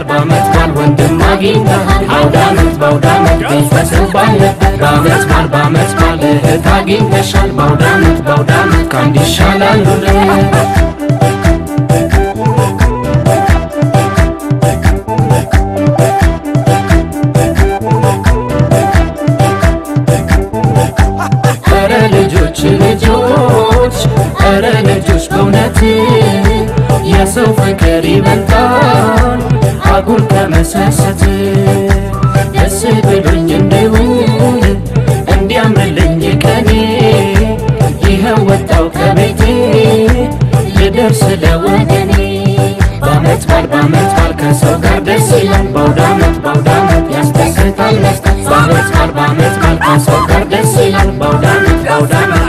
በዓመት በዓል ወንድም አግኝተሃል አውደ ዓመት በአውደ ዓመት ቤት ተሰባለበት በዓመት በዓል በዓመት በዓል እህት አግኝተሻል በአውደ ዓመት በአውደ ዓመት ከአንድ ይሻላል ሁለት ኧረ ልጆች ልጆች ኧረ ልጆች በእውነት የሰው ፍቅር ይበልጣል አጉል ከመሰሰት ደስ ብሎኝ እንድውል እንዲያምርልኝ ቀኔ ይኸው ወጣው ከቤቴ ልደርስ ለወገኔ በዓመት በዓል በዓመት በዓል ከሰው ጋር ደስ ይላል በአውደ ዓመት በአውደ ዓመት ያስደስታል መስጠት በዓመት በዓል በዓመት በዓል ከሰው ጋር ደስ ይላል በአውደ ዓመት በአውደ ዓመት